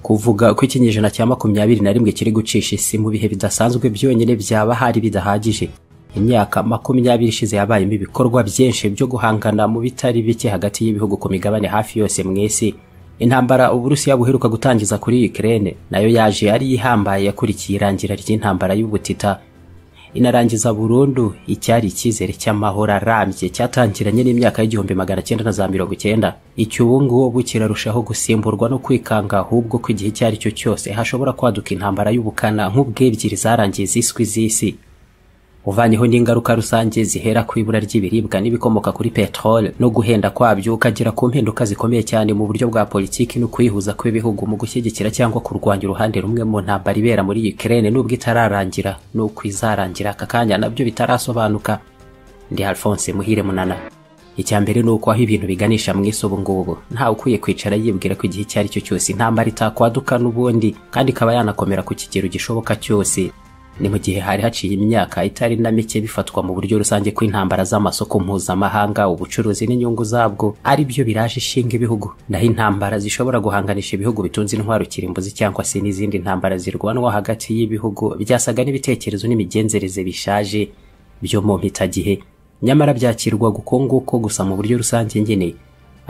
Kuvuga ko ikinyejana cya makumyabiri na rimwe kiri gucisha isi mu bihe bidasanzwe byonyine byaba hari bidahagije imyaka makumyabiri ishize yabayemo ibikorwa byinshi byo guhangana mu bitari bike hagati y'ibihugu ku migabane hafi yose mu isi intambara uburusiya buheruka gutangiza kuri Ukraine nayo yaje yari ihambaye yakurikiye irangira ry'intambara y'ubutita inarangiza burundu icyari icyizere cy'amahoro arambye cyatangiranye n'imyaka y'igihumbi magana cyenda na za mirongo icyenda icy'ubu ngubu kirarushaho gusimburwa no kwikanga ahubwo ko igihe icyo ari cyo cyose hashobora kwaduka intambara y'ubukana nk'ubwo ebyiri zarangiye ziswi z'isi uvanyeho n'ingaruka rusange zihera ku ibura ry'ibiribwa n'ibikomoka kuri peteroli no guhenda kwabyo ukagera ku mpinduka zikomeye cyane mu buryo bwa politiki no kwihuza kw'ibihugu mu gushyigikira cyangwa kurwanya uruhande rumwe mu ntambara ibera muri Ukraine nubwo itararangira n'uko izarangira aka kanya nabyo bitarasobanuka ndi Alphonse Muhire Munana icya mbere ni uko aho ibintu biganisha mu isi ubu ngubu ntawe ukwiye kwicara yibwira ko igihe icyo ari cyo cyose intambara itakwaduka n'ubundi kandi ikaba yanakomera ku kigero gishoboka cyose ni mu gihe hari haciye imyaka itari na mike bifatwa mu buryo rusange ko intambara z'amasoko mpuzamahanga ubucuruzi n'inyungu zabwo ari byo biraje ishinga ibihugu naho intambara zishobora guhanganisha ibihugu bitunze intwaro kirimbuzi cyangwa se n'izindi ntambara zirwanwa hagati y'ibihugu byasaga n'ibitekerezo n'imigenzereze bishaje byo mu mpitagihe nyamara byakirwaga uko nguko gusa mu buryo rusange nyine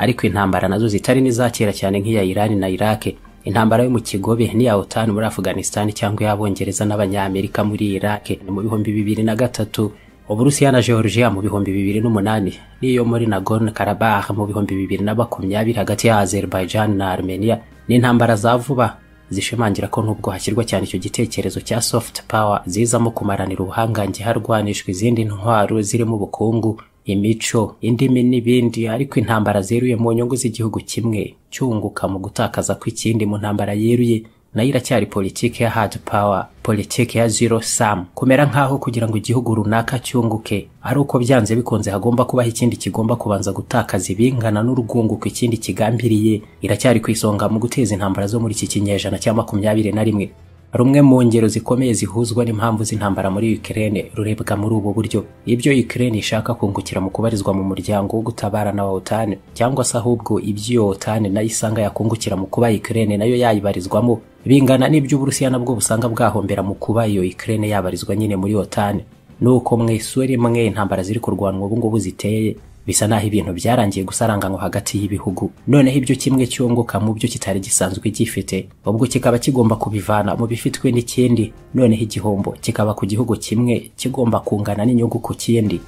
ariko intambara nazo zitari n'iza kera cyane nk'iya irani na irake intambara yo mu kigobe n'iya otani muri afghanistan cyangwa iy'abongereza n'abanyamerika muri iraq ni mu bihumbi bibiri na gatatu uburusiya na georgia mu bihumbi bibiri n'umunani n'iyo muri nagorno karabakh mu bihumbi bibiri na makumyabiri hagati ya azerbaijan na armenia ni intambara za vuba zishimangira ko nubwo hashyirwa cyane icyo gitekerezo cya soft power zizamo kumaranira ubuhangange harwanishwa izindi ntwaro zirimo ubukungu imico indimi n'ibindi ariko intambara zeruye mu nyungu z'igihugu kimwe cyunguka mu gutakaza kw'ikindi mu ntambara yeruye nayo iracyari politiki ya hard power politiki ya zero sum kumera nk'aho kugira ngo igihugu runaka cyunguke ari uko byanze bikunze hagomba kubaho ikindi kigomba kubanza gutakaza ibingana n'urwunguko ikindi kigambiriye iracyari ku isonga mu guteza intambara zo muri iki kinyejana cya makumyabiri na rimwe rumwe mu ngero zikomeye zihuzwa n'impamvu z'intambara muri Ukraine rurebwa muri ubu buryo ibyo Ukraine ishaka kungukira mu kubarizwa mu muryango wo gutabarana wa OTAN cyangwa se ahubwo ibyo OTAN nayo isanga yakungukira mu kuba Ukraine nayo yayibarizwamo bingana n'ibyo Uburusiya nabwo busanga bwahombera mu kuba iyo Ukraine yabarizwa nyine muri OTAN nuko mu isuri imwe intambara ziri kurwanwa ubu ngubu ziteye bisa naho ibintu byarangiye gusaranganywa hagati y'ibihugu noneho ibyo kimwe cyunguka mu byo kitari gisanzwe gifite ubwo kikaba kigomba kubivana mu bifitwe n'ikindi noneho igihombo kikaba ku gihugu kimwe kigomba kungana n'inyungu ku kindi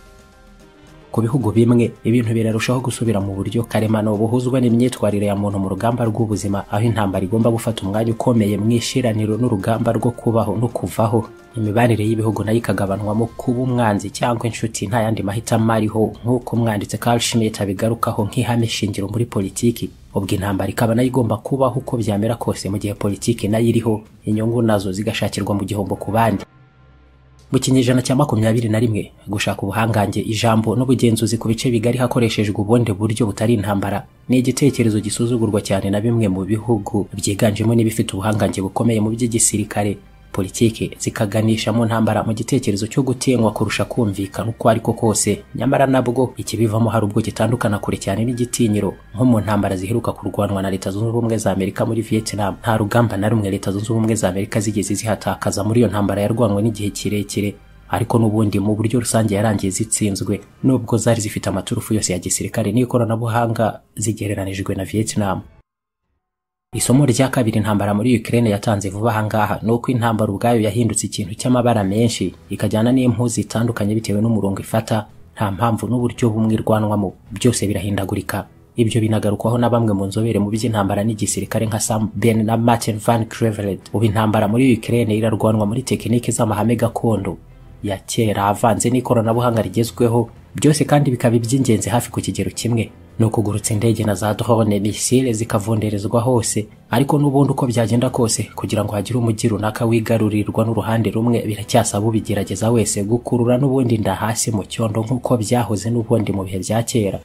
ku bihugu bimwe ibintu birarushaho gusubira mu buryo karemano buhuzwa n'imyitwarire ya muntu mu rugamba rw'ubuzima aho intambara igomba gufata umwanya ukomeye mu ishiraniro n'urugamba rwo kubaho no kuvaho imibanire y'ibihugu nayo ikagabanwamo kuba umwanzi cyangwa inshuti nta yandi mahitamo ariho nk'uko umwanditsi Carl Schmitt abigarukaho nk'ihame shingiro muri politiki ubwo intambara ikaba nayo igomba kubaho uko byamera kose mu gihe politiki nayo iriho inyungu nazo zigashakirwa mu gihombo ku bandi mu kinyejana cya makumyabiri na rimwe gushaka ubuhangange ijambo n'ubugenzuzi ku bice bigari hakoreshejwe ubundi buryo butari intambara ni igitekerezo gisuzugurwa cyane na bimwe mu bihugu byiganjemo n'ibifite ubuhangange bukomeye mu by'igisirikare politiki zikaganisha mu ntambara mu gitekerezo cyo gutenywa kurusha kumvikana uko ariko kose nyamara nabwo ikibivamo hari ubwo gitandukana kure cyane n'igitinyiro nko mu ntambara ziheruka kurwanwa na leta zunze ubumwe za amerika muri vietnam nta rugamba na rumwe leta zunze ubumwe za amerika zigeze zihatakaza muri iyo ntambara yarwanwe n'igihe kirekire ariko n'ubundi mu buryo rusange yarangiye zitsinzwe nubwo zari zifite amaturufu yose ya gisirikare n'ikoranabuhanga zigereranijwe na vietnam isomo rya kabiri intambara muri Ukraine yatanze vuba aha ngaha ni uko intambara ubwayo yahindutse ikintu cy'amabara menshi ikajyana n'impu zitandukanye bitewe n'umurongo ifata nta mpamvu n'uburyo bumwe irwanwamo byose birahindagurika ibyo binagarukwaho na bamwe mu nzobere mu by'intambara n'igisirikare nka Sam Ben na Martin Van Crevelet ubu intambara muri Ukraine irarwanwa muri tekinike z'amahame gakondo ya kera avanze n'ikoranabuhanga rigezweho byose kandi bikaba iby'ingenzi hafi ku kigero kimwe ni ukugurutsa indege na za drone misile zikavunderezwa hose ariko n'ubundi uko byagenda kose kugira ngo hagire umujyi runaka wigarurirwa n'uruhande rumwe biracyasaba ubigerageza wese gukurura n'ubundi inda hasi mu cyondo nk'uko byahoze n'ubundi mu bihe bya kera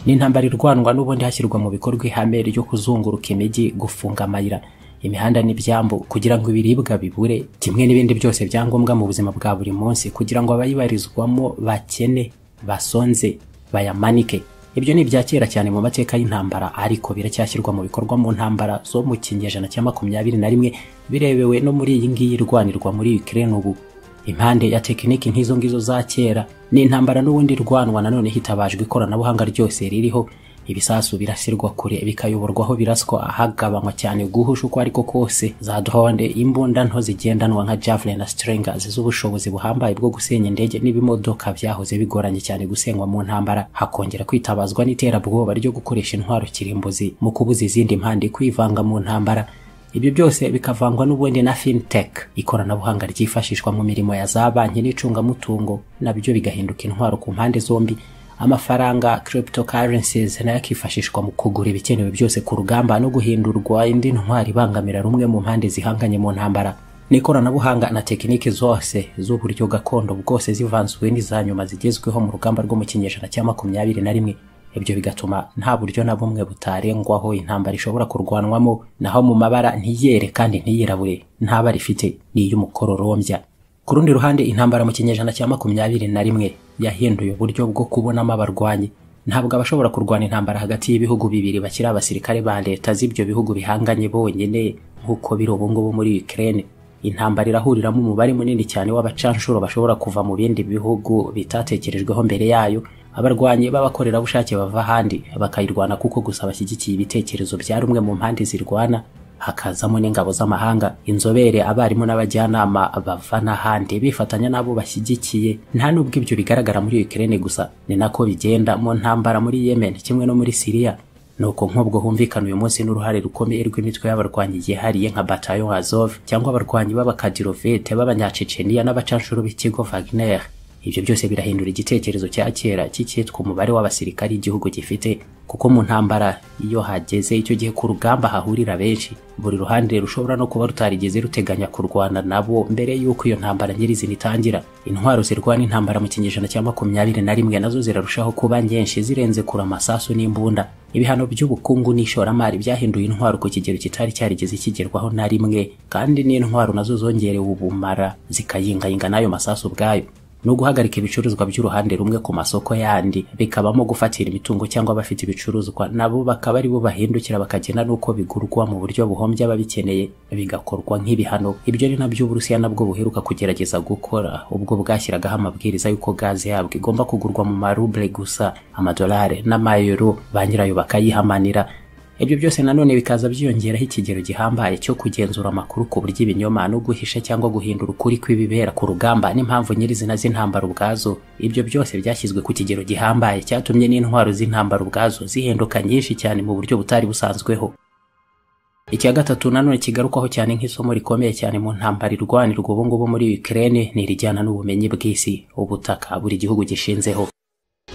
ni intambara irwanwa n'ubundi hashyirwa mu bikorwa ihame ryo kuzunguruka imijyi gufunga amayira imihanda n'ibyambu kugira ngo ibiribwa bibure kimwe n'ibindi byose byangombwa mu buzima bwa buri munsi kugira ngo abayibarizwamo bakene basonze bayamanike ibyo ni ibya kera cyane mu mateka y'intambara ariko biracyashyirwa mu bikorwa mu ntambara zo mu kinyejana cya makumyabiri na rimwe birebewe no muri iyi ngiyi irwanirwa muri Ukraine ubu impande ya tekiniki nk'izo ngizo za kera ni intambara n'ubundi irwanwa nanone hitabajwe ikoranabuhanga ryose ririho ibisasu birashyirwa kure bikayoborwaho biraswa ahagabanywa cyane guhusha uko ariko kose za drone imbunda nto zigendanwa nka javelin na strangers z'ubushobozi buhambaye bwo gusenya indege n'ibimodoka byahoze bigoranye cyane gusenywa mu ntambara hakongera kwitabazwa n'iterabwoba ryo gukoresha intwaro kirimbuzi mu kubuza izindi mpande kwivanga mu ntambara ibyo byose bikavangwa n'ubundi na fintech ikoranabuhanga ryifashishwa mu mirimo ya za banki n'icungamutungo nabyo bigahinduka intwaro ku mpande zombi amafaranga cryptocurrencies nayo akifashishwa mu kugura ibikenewe byose ku rugamba no guhindurwa indi ntwari ibangamira rumwe mu mpande zihanganye mu ntambara n'ikoranabuhanga na tekiniki zose z'uburyo gakondo bwose zivanzwe n'iza nyuma zigezweho mu rugamba rwo mu kinyejana cya makumyabiri na rimwe ibyo bigatuma nta buryo na bumwe butarengwaho intambara ishobora kurwanwamo naho mu mabara ntiyere kandi ntiyirabure nta bara ifite ni iy'umukororombya ku rundi ruhande intambara mu kinyejana cya makumyabiri na rimwe yahinduye uburyo bwo kubonamo abarwanyi ntabwo abashobora kurwana intambara hagati y'ibihugu bibiri bakiri abasirikare ba leta z'ibyo bihugu bihanganye bonyine nk'uko biri ubu ngubu muri Ukraine intambara irahuriramo umubare munini cyane w'abacanshuro bashobora kuva mu bindi bihugu bitatekerejweho mbere yayo abarwanyi b'abakorerabushake bava ahandi bakayirwana kuko gusa bashyigikiye ibitekerezo bya rumwe mu mpande zirwana hakazamo n'ingabo z'amahanga inzobere abarimu n'abajyanama bava n'ahandi bifatanya n'abo bashyigikiye nta n'ubwo ibyo bigaragara muri Ukraine gusa ni nako bigenda mu ntambara muri Yemen kimwe no muri Syria nuko nk'ubwo humvikana uyu munsi n'uruhare rukomeye rw'imitwe y'abarwanyi yihariye nka Bataillon Azov cyangwa abarwanyi b'abakadirovete b'abanyaceceniya n'abacanshuro b'ikigo Wagner ibyo byose birahindura igitekerezo cya kera cy'icyitwa umubare w'abasirikari igihugu gifite kuko mu ntambara iyo hageze icyo gihe ku rugamba hahurira benshi buri ruhande rushobora no kuba rutarigeze ruteganya kurwana nabo mbere y'uko iyo ntambara nyirizina itangira intwaro zirwana intambara mu kinyejana cya makumyabiri na rimwe nazo zirarushaho kuba nyinshi zirenze kure amasasu n'imbunda ibihano by'ubukungu n'ishoramari byahinduye intwaro ku kigero kitari cyarigeze kigerwaho na rimwe kandi n'intwaro nazo zongerewe ubumara zikayingayinga n'ayo masasu ubwayo no guhagarika ibicuruzwa by'uruhande rumwe ku masoko yandi bikabamo gufatira imitungo cyangwa abafite ibicuruzwa nabo bakaba ari bo bahindukira bakagena n'uko bigurwa mu buryo buhombya ababikeneye bigakorwa nk'ibihano ibyo ni nabyo uburusiya nabwo buheruka kugerageza gukora ubwo bwashyiragaho amabwiriza y'uko gaze yabwo igomba kugurwa mu maruble gusa amadolari n'amayero ba nyirayo bakayihamanira ibyo byose nanone bikaza byiyongeraho ikigero gihambaye cyo kugenzura amakuru ku buryo ibinyoma no guhisha cyangwa guhindura ukuri kw'ibibera ku rugamba n'impamvu nyirizina z'intambara ubwazo ibyo byose byashyizwe ku kigero gihambaye cyatumye n'intwaro z'intambara ubwazo zihinduka nyinshi cyane mu buryo butari busanzweho icya gatatu nanone kigarukwaho cyane nk'isomo rikomeye cyane mu ntambara irwanirwa ubu ngubu muri Ukraine ni irijyana n'ubumenyi bw'isi ubutaka buri gihugu gishinzeho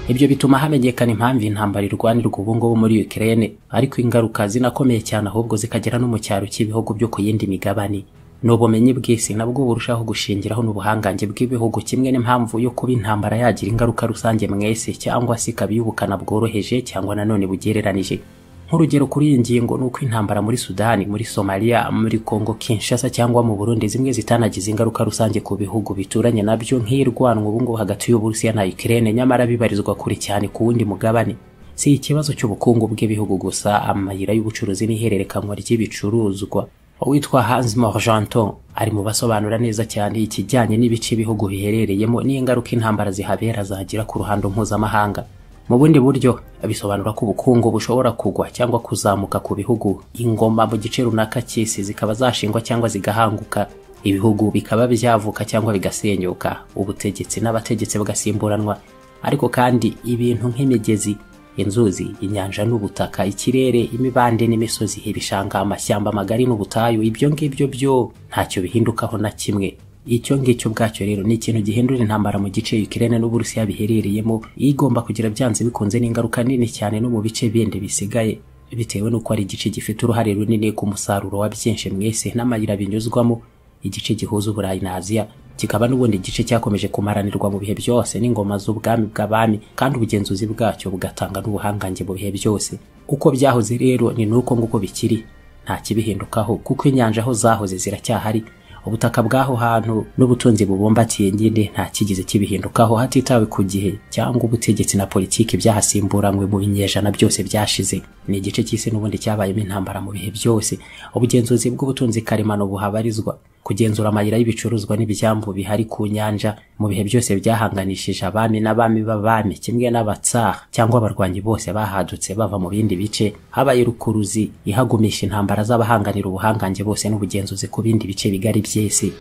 ibyo bituma hamenyekana impamvu intambara irwanirwa ubu ngubu muri Ukraine ariko ingaruka zinakomeye cyane ahubwo zikagera no mu cyaro cy'ibihugu byo ku yindi migabane ni ubumenyi bw'isi nabwo burushaho gushingiraho n'ubuhangange bw'ibihugu kimwe n'impamvu yo kuba intambara yagira ingaruka rusange mwese cyangwa se ikaba iy'ubukana bworoheje cyangwa nanone bugereranije nk'urugero kuri iyi ngingo ni uko intambara muri sudani muri somaliya muri kongo kinshasa cyangwa mu burundi zimwe zitanagize ingaruka rusange ku bihugu bituranye nabyo nk'irwanwa ubungubu hagati y'uburusiya na ukraine nyamara bibarizwa kure cyane ku wundi mugabane si ikibazo cy'ubukungu bw'ibihugu gusa amayira y'ubucuruzi n'ihererekanwa ry'ibicuruzwa uwitwa hans morgenton ari mu basobanura neza cyane ikijyanye n'ibice ibihugu biherereyemo n'ingaruka intambara zihabera zagira ku ruhando mpuzamahanga mu bundi buryo bisobanura ko ubukungu bushobora kugwa cyangwa kuzamuka ku bihugu ingoma mu gice runaka cy'isi zikaba zashingwa cyangwa zigahanguka ibihugu bikaba byavuka cyangwa bigasenyuka ubutegetsi n'abategetsi bagasimburanwa ariko kandi ibintu nk'imigezi inzuzi inyanja n'ubutaka ikirere imibande n'imisozi ibishanga amashyamba magari n'ubutayu ibyo ngibyo byo ntacyo bihindukaho na kimwe icyo ngicyo ubwacyo rero ni ikintu gihindura intambara mu gice Ukraine n'Uburusiya biherereyemo igomba kugira byanze bikunze n'ingaruka nini cyane no mu bice bindi bisigaye bitewe n'uko ari igice gifite uruhare runini ku musaruro wa byinshi mwese n'amayira binyuzwamo igice gihuza Uburayi na Aziya kikaba n'ubundi igice cyakomeje kumaranirwa mu bihe byose n'ingoma z'ubwami bw'abami kandi ubugenzuzi bwacyo bugatanga n'ubuhangange mu bihe byose uko byahoze rero ni n'uko nguko bikiri nta kibihindukaho kuko inyanja aho zahoze ziracyahari ubutaka bw'aho hantu n'ubutunzi bubumbatiye nyine nta kigeze kibihindukaho hatitawe ku gihe cyangwa ubutegetsi na politiki byahasimburanywe mu binyejana byose byashize ni igice cy'isi n'ubundi cyabayemo intambara mu bihe byose ubugenzuzi bw'ubutunzi karemano buhabarizwa kugenzura amayira y'ibicuruzwa n'ibyambu bihari ku nyanja mu bihe byose byahanganishije abami n'abami b'abami kimwe n'abatsaha cyangwa abarwanyi bose bahadutse bava mu bindi bice habaye rukuruzi ihagumisha intambara z'abahanganira ubuhangange bose n'ubugenzuzi ku bindi bice bigari by'isi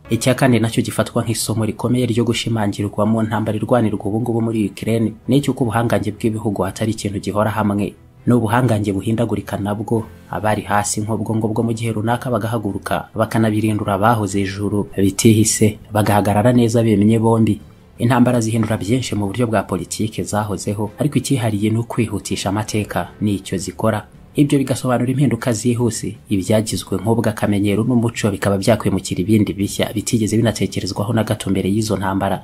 icya kane nacyo gifatwa nk'isomo rikomeye ryo gushimangirwa mu ntambara irwanirwa ubungubu muri Ukraine ni icy'uko ubuhangange bw'ibihugu atari ikintu gihora hamwe n'ubuhangange buhindagurika nabwo abari hasi nk'ubwo bwo mu gihe runaka bagahaguruka bakanabirindura abahoze ijuru bitihise bagahagarara neza bemye bombi intambara zihindura byinshi mu buryo bwa politiki zahozeho ariko icyihariye ni ukwihutisha amateka n'icyo zikora ibyo bigasobanura impinduka zihuse ibyagizwe nk'ubwo akamenyero n'umuco bikaba byakwimukira ibindi bishya bitigeze binatekerezwaho na gato mbere y'izo ntambara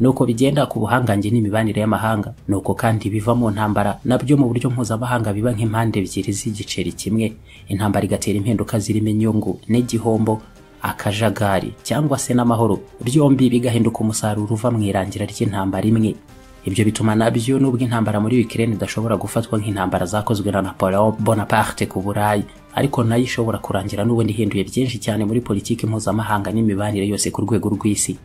nuko bigenda ku buhangange n'imibanire y'amahanga nuko kandi biva mu ntambara nabyo mu buryo mpuzamahanga biba nk'impande ebyiri z'igiceri kimwe intambara igatera impinduka zirimo inyungu n'igihombo akajagari cyangwa se n'amahoro byombi bigahinduka umusaruro uva mu irangira ry'intambara imwe ibyo bituma nabyo nubwo intambara muri Ukraine idashobora gufatwa nk'intambara zakozwe na Napoleon Bonaparte ku Burayi ariko nayo ishobora kurangira n'ubundi ihinduye byinshi cyane muri politiki mpuzamahanga n'imibanire yose ku rwego rw'isi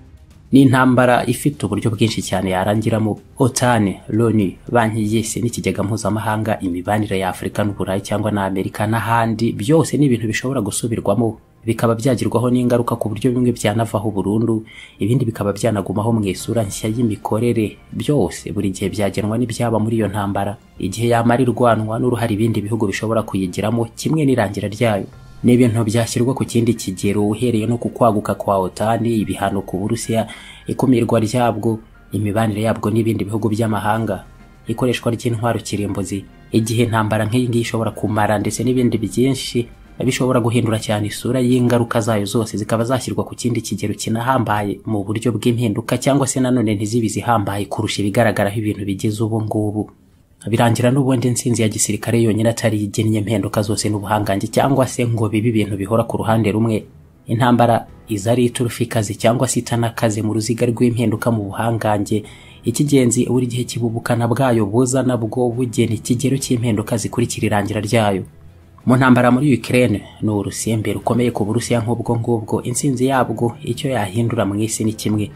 ni intambara ifite uburyo bwinshi cyane yarangiramo otani loni banki y'isi n'ikigega mpuzamahanga imibanire ya afurika n'uburayi cyangwa na amerika n'ahandi byose ni ibintu bishobora gusubirwamo bikaba byagirwaho n'ingaruka ku buryo bimwe byanavaho burundu ibindi bikaba byanagumaho mu isura nshya y'imikorere byose buri gihe byagenwa n'ibyaba muri iyo ntambara igihe yamara irwanwa n'uruhare ibindi bihugu bishobora kuyigiramo kimwe n'irangira ryayo ni ibintu byashyirwa ku kindi kigero uhereye no ku kwaguka kwa otani ibihano ku burusiya ikumirwa ryabwo imibanire yabwo n'ibindi bihugu by'amahanga ikoreshwa ry'intwaro kirimbuzi igihe intambara nk'iyi ngiyi ishobora kumara ndetse n'ibindi byinshi bishobora guhindura cyane isura y'ingaruka zayo zose zikaba zashyirwa ku kindi kigero kinahambaye mu buryo bw'impinduka cyangwa se nanone ntizibe izihambaye kurusha ibigaragaraho ibintu bigize ubu ngubu birangira n'ubundi intsinzi ya gisirikare yonyine atari igennye impinduka zose n'ubuhangange cyangwa se ngo bibe ibintu bihora ku ruhande rumwe intambara iza ari iturufa ikaze cyangwa se itanakaze mu ruziga rw'impinduka mu buhangange ikigenzi buri gihe kibubukana bwayo buza nabwo bugena ikigero cy'impinduka zikurikira irangira ryayo mu ntambara muri Ukraine ni urusimbi rukomeye ku Burusiya nk'ubwo ngubwo intsinzi yabwo icyo yahindura mu isi ni kimwe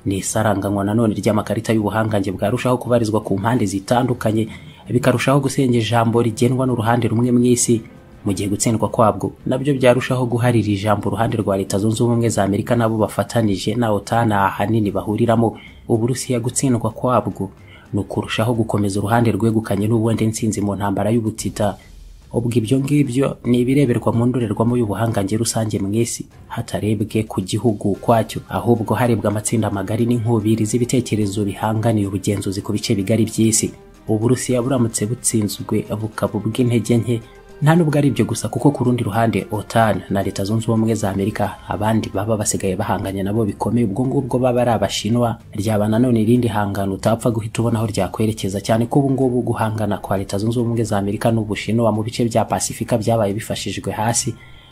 ni isaranganywa nanone ry'amakarita y'ubuhangange bwarushaho kubarizwa ku mpande zitandukanye bikarushaho gusenga ijambo rigenwa n'uruhande rumwe mu isi mu gihe gutsindwa kwabwo nabyo byarushaho guharira ijambo uruhande rwa leta zunze ubumwe za amerika nabo bafatanije na otana ahanini bahuriramo uburusiya gutsindwa kwabwo ni ukurushaho gukomeza uruhande rwegukanye n'ubundi ntsinzi mu ntambara y'ubutita ubwo ibyo ngibyo ni ibireberwa mu ndorerwamo y'ubuhangange rusange mu isi hatarebwe ku gihugu kwacyo ahubwo harebwa amatsinda magari n'inkubiri z'ibitekerezo bihanganiye ubugenzuzi ku bice bigari by'isi uburusiya buramutse butsinzwe bukaba ubw'intege nke nta nubwo ari ibyo gusa kuko ku rundi ruhande otan na leta zunze ubumwe za amerika abandi baba basigaye bahanganye nabo bikomeye ubwo ngubwo baba ari abashinwa ryaba nanone irindi hangano utapfa guhita ubona aho ryakwerekeza cyane ko ubu ngubu guhangana kwa leta zunze ubumwe za amerika n'ubushinwa mu bice bya pasifika byabaye bifashijwe hasi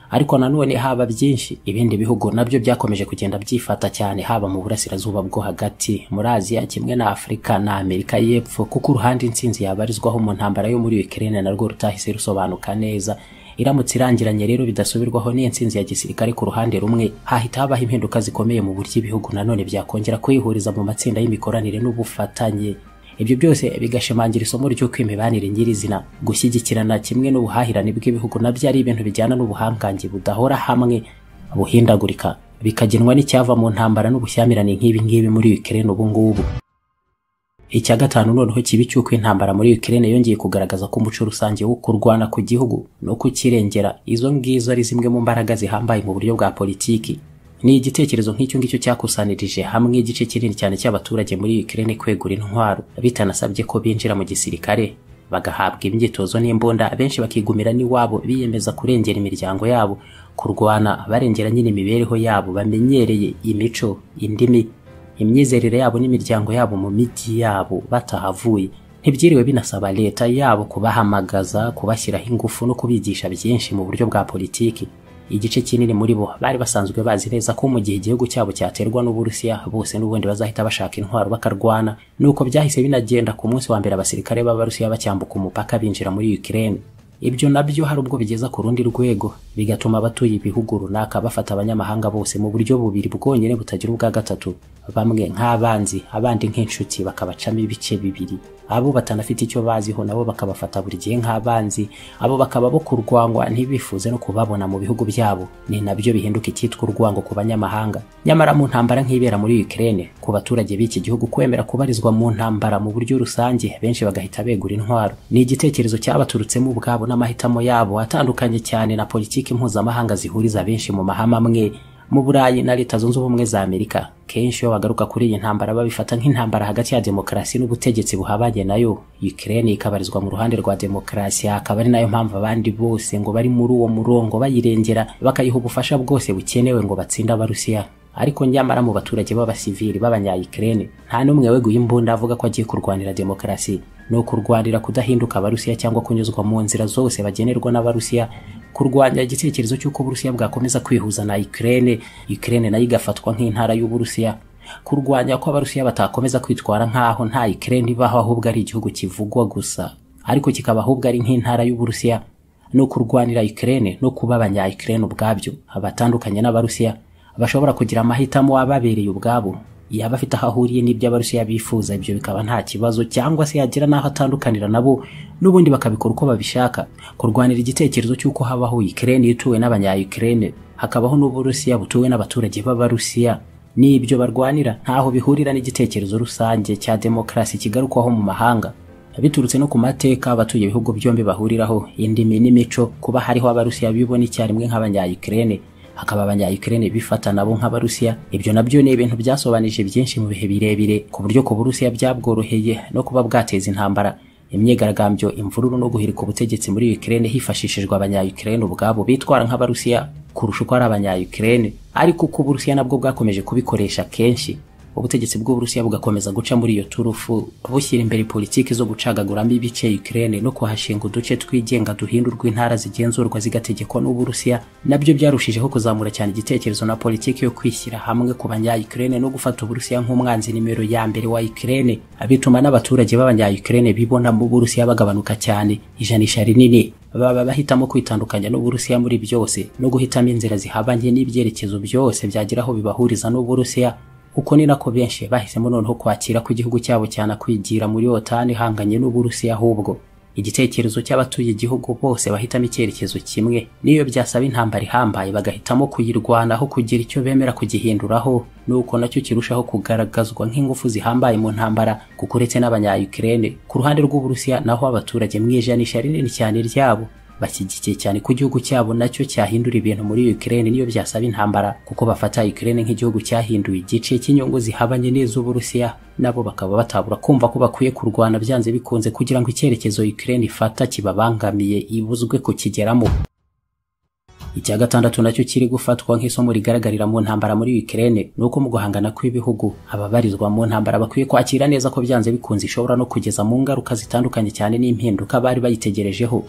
ariko nanone haba byinshi ibindi bihugu nabyo byakomeje kugenda byifata cyane haba mu burasirazuba bwo hagati muri aziya kimwe na afurika na amerika y'epfo kuko uruhande intsinzi yabarizwaho mu ntambara yo muri ukraine narwo rutahise rusobanuka neza iramutse irangiranye rero bidasubirwaho n'intsinzi ya gisirikare ku ruhande rumwe hahita habaho impinduka zikomeye mu buryo ibihugu nanone byakongera kwihuriza mu matsinda y'imikoranire n'ubufatanye ibyo byose bigashimangira isomo ry'uko imibanire nyirizina gushyigikirana kimwe n'ubuhahirane bw'ibihugu nabyo ari ibintu bijyana n'ubuhangange budahora hamwe buhindagurika bikagenwa n'icyava mu ntambara n'ubushyamirane nk'ibi ngibi muri Ukraine ubu ngubu icya gatanu noneho kibi cy'uko intambara muri Ukraine yongeye kugaragaza ko umuco rusange wo kurwana ku gihugu no kukirengera izo ngizo ari zimwe mu mbaraga zihambaye mu buryo bwa politiki ni igitekerezo nk'icyo ngicyo cyakusanirije hamwe igice kinini cyane cy'abaturage muri Ukraine kwegura intwaro bitanasabye ko binjira mu gisirikare bagahabwa imyitozo n'imbunda benshi bakigumira n'iwabo biyemeza kurengera imiryango yabo kurwana barengera nyine imibereho yabo bamenyereye imico indimi imyizerere yabo n'imiryango yabo mu mijyi yabo batahavuye ntibyiriwe binasaba leta yabo kubahamagaza kubashyiraho ingufu no kubigisha byinshi mu buryo bwa politiki igice kinini muri bo bari basanzwe bazi neza ko mu gihe igihugu cyabo cyaterwa n'uburusiya bose n'ubundi bazahita bashaka intwaro bakarwana nuko byahise binagenda ku munsi wa mbere abasirikare b'abarusiya bacyambuka umupaka binjira muri Ukraine ibyo nabyo hari ubwo bigeza ku rundi rwego bigatuma abatuye ibihugu runaka bafata abanyamahanga bose mu buryo bubiri bwonyine butagira ubwa gatatu bamwe nk'abanzi abandi nk'inshuti bakabacamo ibice bibiri abo batanafite icyo baziho nabo bakabafata buri gihe nk'abanzi abo bakaba bo kurwangwa ntibifuze no kubabona mu bihugu byabo ni nabyo bihinduka icyitwa urwango ku banyamahanga nyamara mu ntambara nk'ibera muri Ukraine ku baturage b'iki gihugu kwemera kubarizwa mu ntambara mu buryo rusange benshi bagahita begura intwaro ni igitekerezo cyabaturutsemo ubwabo n'amahitamo yabo atandukanye cyane na politiki mpuzamahanga zihuriza benshi mu mahama amwe mu burayi na leta zunze ubumwe za amerika kenshi iyo bagaruka kuri iyi ntambara babifata nk'intambara hagati ya demokarasi n'ubutegetsi buhabanye nayo Ukraine ikabarizwa mu ruhande rwa demokarasi akaba ari nayo mpamvu abandi bose ngo bari muri uwo murongo bayirengera bakayiha ubufasha bwose bukenewe ngo batsinde abarusiya ariko nyamara mu baturage b'abasivili b'abanyayikirene nta n'umwe weguye imbunda avuga ko agiye kurwanira demokarasi ni ukurwanira kudahinduka abarusiya cyangwa kunyuzwa mu nzira zose bagenerwa n'abarusiya kurwanya igitekerezo cy'uko uburusiya bwakomeza kwihuza na ikirene ikirene nayo igafatwa nk'intara y'uburusiya kurwanya ko abarusiya batakomeza kwitwara nk'aho nta ikirene ibaho ahubwo ari igihugu kivugwa gusa ariko kikaba ahubwo ari nk'intara y'uburusiya ni ukurwanira ikirene no kuba abanyayikirene ubwabyo abatandukanye n'abarusiya bashobora kugira amahitamo ababereye ubwabo yaba afite aho ahuriye n'ibyo abarusiya bifuza ibyo bikaba nta kibazo cyangwa se yagira n'aho atandukanira nabo n'ubundi bakabikora uko babishaka kurwanira igitekerezo cy'uko habaho Ukraine ituwe n'abanyayukraine hakabaho n'uburusiya butuwe n'abaturage b'abarusiya n'ibyo barwanira ntaho bihurira n'igitekerezo rusange cya demokarasi kigarukwaho mu mahanga biturutse no ku mateka abatuye ibihugu byombi bahuriraho indimi n'imico kuba hariho abarusiya bibona icyarimwe nk'abanyayukraine hakaba abanyayukraine bifata nabo nk'abarusiya ibyo nabyo ni ibintu byasobanije byinshi mu bihe birebire ku buryo ku burusiya byabworoheye no kuba bwateza intambara imyigaragambyo imvururu no guhirika ubutegetsi muri Ukraine hifashishijwe abanyayukraine ubwabo bitwara nk'abarusiya kurusha uko ari abanyayukraine ariko uko uburusiya nabwo bwakomeje kubikoresha kenshi ubutegetsi bw'uburusiya bugakomeza guca muri iyo turufu bushyira imbere politiki zo gucagaguramo ibice Ukraine no kuhashinga uduce twigenga duhindurwa intara zigenzurwa zigategekwa n'uburusiya nabyo byarushijeho kuzamura cyane igitekerezo na politiki yo kwishyira hamwe ku banya Ukraine no gufata uburusiya nk'umwanzi nimero ya mbere wa Ukraine bituma n'abaturage b'abanya Ukraine bibona mu burusiya bagabanuka cyane ijanisha rinini baba bahitamo kwitandukanya n'uburusiya muri byose no guhitamo inzira zihabanye n'ibyerekezo byose byagira aho bibahuriza n'uburusiya uko ni nako benshi bahisemo noneho kwakira ko igihugu cyabo cyane kwigira muri otani ihanganye n'uburusiya ahubwo igitekerezo cy'abatuye igihugu bose bahitamo icyerekezo kimwe n'iyo byasaba intambara ihambaye bagahitamo kuyirwanaho kugira icyo bemera kugihinduraho nuko nacyo kirushaho kugaragazwa nk'ingufu zihambaye mu ntambara kuko uretse n'abanyayukraine ku ruhande rw'uburusiya naho abaturage mu ijanisha rinini cyane ryabo bashyigikiye cyane ko igihugu cyabo nacyo cyahindura ibintu muri Ukraine niyo byasaba intambara kuko bafata Ukraine nk'igihugu cyahinduye igice cy'inyungu zihabanye n'iz'Uburusiya nabo bakaba batabura kumva ko bakwiye kurwana byanze bikunze kugira ngo icyerekezo Ukraine ifata kibabangamiye ibuzwe kukigeramo icya gatandatu nacyo kiri gufatwa nk'isomo rigaragarira mu ntambara muri Ukraine ni uko mu guhangana kw'ibihugu ababarizwa mu ntambara bakwiye kwakira neza ko byanze bikunze ishobora no kugeza mu ngaruka zitandukanye cyane n'impinduka bari bayitegerejeho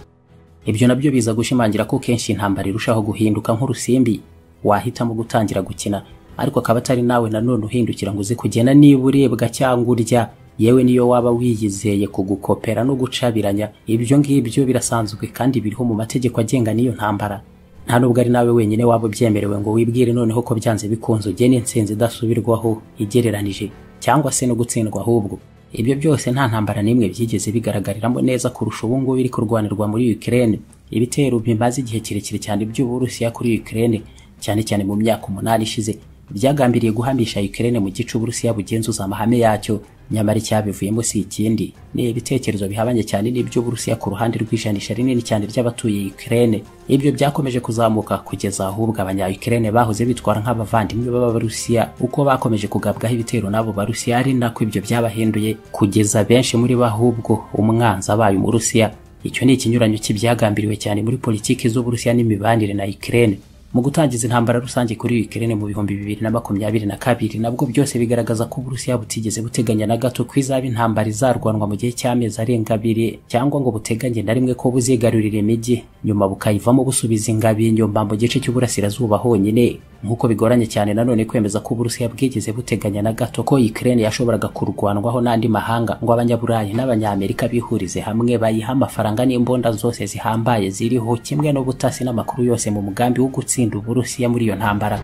ibyo nabyo biza gushimangira ko kenshi intambara irushaho guhinduka nk'urusimbi wahitamo gutangira gukina ariko akaba atari nawe nanone uhindukira ngo uze kugena niba urebwa cyangwa urya yewe niyo waba wiyizeye kugukopera no gucabiranya ibyo ngibyo birasanzwe kandi biriho mu mategeko agenga n'iyo ntambara nta nubwo ari nawe wenyine waba ubyemerewe ngo wibwire noneho ko byanze bikunze ugena intsinzi idasubirwaho igereranije cyangwa se no gutsindwa ahubwo ibyo byose nta ntambara n'imwe byigeze bigaragariramo neza kurusha ubu ngubu biri kurwanirwa muri Ukraine ibitero bimaze igihe kirekire cyane by'uburusiya kuri Ukraine cyane cyane mu myaka umunani ishize byagambiriye guhamisha Ukraine mu gice uburusiya bugenzuza amahame yacyo nyamara icyabivuyemo si ikindi ni ibitekerezo bihabanye cyane n'iby'uburusiya ku ruhande rw'ijanisha rinini cyane ry'abatuye Ukraine ibyo byakomeje kuzamuka kugeza ahubwo abanya-Ukraine bahoze bitwara nk'abavandimwe b'abarusiya uko bakomeje kugabwaho ibitero n'abo barusiya ari nako ibyo byabahinduye kugeza benshi muri bo ahubwo umwanzi abaye umurusiya icyo ni ikinyuranyo cy'ibyagambiriwe cyane muri politiki z'uburusiya n'imibanire na Ukraine mu gutangiza intambara rusange kuri Ukraine mu bihumbi bibiri na makumyabiri na kabiri nabwo byose bigaragaza ko Uburusiya butigeze buteganya na gato ko izaba intambara izarwanwa mu gihe cy'amezi arenga abiri cyangwa ngo buteganye na rimwe ko buzigarurira imijyi nyuma bukayivamo busubiza ingabo inyuma mu gice cy'uburasirazuba honyine nk'uko bigoranye cyane nanone kwemeza ko Uburusiya bwigeze buteganya na gato ko Ukraine yashoboraga kurwanwaho n'andi mahanga ngo abanyaburayi n'abanyamerika bihurize hamwe bayiha amafaranga n'imbunda zose zihambaye ziriho kimwe n'ubutasi n'amakuru yose mu mugambi wo gutsinda Uburusiya muri iyo ntambara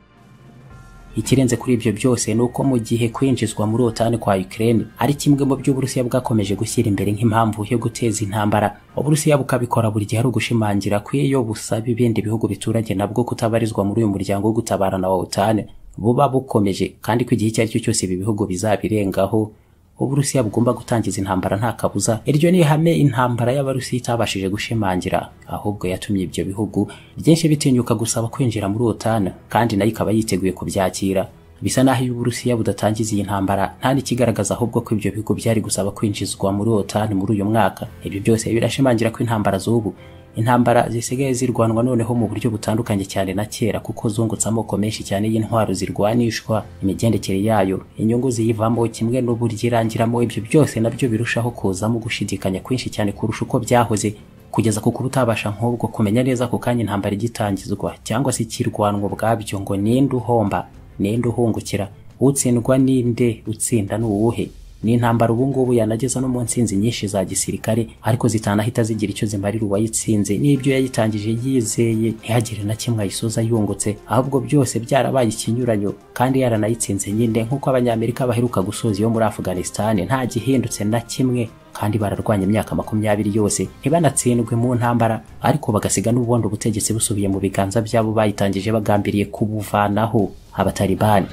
ikirenze kuri ibyo byose ni uko mu gihe kwinjizwa muri otani kwa Ukraine ari kimwe mu byo Uburusiya bwakomeje gushyira imbere nk'impamvu yo guteza intambara Uburusiya bukabikora buri gihe ari ugushimangira ko iyo busaba ibindi bihugu bituranye nabwo kutabarizwa muri uyu muryango wo gutabarana wa otani buba bukomeje kandi ko igihe icyo ari cyo cyose ibi bihugu bizabirengaho Uburusiya bugomba gutangiza intambara nta kabuza iryo ni ihame intambara y'Abarusiya itabashije gushimangira ahubwo yatumye ibyo bihugu byinshi bitinyuka gusaba kwinjira muri OTAN kandi nayo ikaba yiteguye kubyakira bisa naho iyo Uburusiya budatangiza iyi ntambara nta n'ikigaragaza ahubwo ko ibyo bihugu byari gusaba kwinjizwa muri OTAN muri uyu mwaka ibyo byose birashimangira ko intambara z'ubu intambara zisigaye zirwanwa noneho mu buryo butandukanye cyane na kera kuko zungutse amoko menshi cyane y'intwaro zirwanishwa imigendekere yayo inyungu ziyivamo kimwe n'uburyo irangiramo ibyo byose nabyo birushaho kuzamo gushidikanya kwinshi cyane kurusha uko byahoze kugeza ku kuba utabasha nk'ubwo kumenya neza ku kanya intambara igitangizwa cyangwa se ikirwanwa ubwabyo ngo ninde uhomba ninde uhungukira utsindwa ninde utsinda ni uwuhe ni intambara ubu ngubu yanageza no mu nsinzi nyinshi za gisirikare ariko zitanahita zigira icyo zimarira uwayitsinze n'ibyo yayitangije yizeye ntihagire na kimwe ayisoza yungutse ahubwo byose byarabaye ikinyuranyo kandi yaranayitsinze nyine nk'uko abanyamerika baheruka gusoza iyo muri Afghanistan nta gihindutse na kimwe kandi bararwanya imyaka makumyabiri yose ntibanatsindwe mu ntambara ariko bagasiga n'ubundi ubutegetsi busubiye mu biganza byabo bayitangije bagambiriye kubuvanaho abatalibani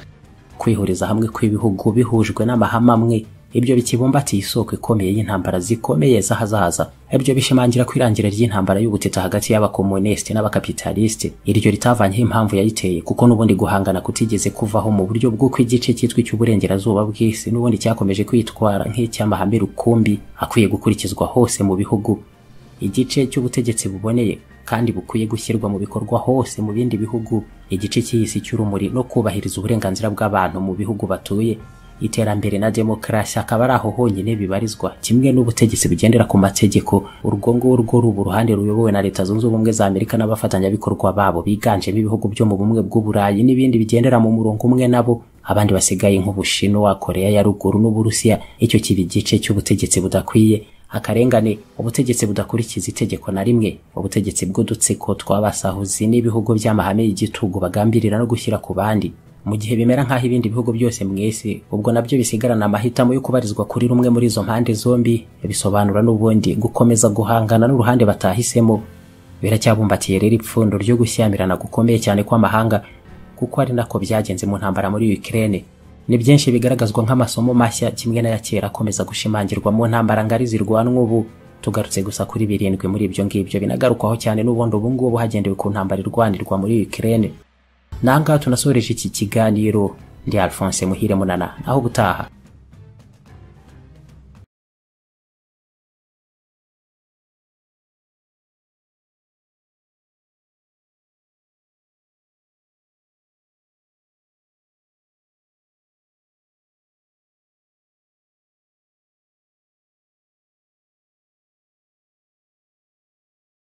kwihuriza hamwe kw'ibihugu bihujwe n'amahame amwe ibyo bikibumbatiye isoko ikomeye y'intambara zikomeye z'ahazaza ibyo bishimangira ko irangira ry'intambara y'ubutita hagati y'abakomunisiti n'abakapitalisiti iryo ritavanyeho impamvu yayiteye kuko n'ubundi guhangana kutigeze kuvaho mu buryo bw'uko igice cyitwa icy'uburengerazuba bw'isi n'ubundi cyakomeje kwitwara nk'icy'amahame rukumbi akwiye gukurikizwa hose mu bihugu igice cy'ubutegetsi buboneye kandi bukwiye gushyirwa mu bikorwa hose mu bindi bihugu igice cy'isi cy'urumuri no kubahiriza uburenganzira bw'abantu mu bihugu batuye iterambere na demokarasi akaba ari aho honyine bibarizwa kimwe n'ubutegetsi bugendera ku mategeko urwo ngurwo ruba uruhande ruyobowe na leta zunze ubumwe za amerika n'abafatanyabikorwa babo biganjemo ibihugu byo mu bumwe bw'uburayi n'ibindi bigendera mu murongo umwe nabo abandi basigaye nk'ubushinwa koreya ya ruguru n'uburusiya icyo kiba igice cy'ubutegetsi budakwiye akarengane ubutegetsi budakurikiza itegeko na rimwe ubutegetsi bw'udutsiko twabasahuzi n'ibihugu by'amahame y'igitugu bagambirira no gushyira ku bandi mu gihe bimera nk'aho ibindi bihugu byose mu isi ubwo nabyo bisigarana amahitamo yo kubarizwa kuri rumwe muri izo mpande zombi bisobanura n'ubundi gukomeza guhangana n'uruhande batahisemo biracyabumbatiyere rero ipfundo ryo gushyamirana gukomeye cyane kw'amahanga kuko ari nako byagenze mu ntambara muri Ukraine ni byinshi bigaragazwa nk'amasomo mashya kimwe n'aya kera akomeza gushimangirwa mu ntambara ngari zirwanwa ubu tugarutse gusa kuri birindwi muri ibyo ngibyo binagarukwaho cyane n'ubundi ubu ngubu hagendewe ku ntambara irwanirwa muri Ukraine nangaha tunasoreje iki kiganiro ndi Alphonse Muhire Munana aho ubutaha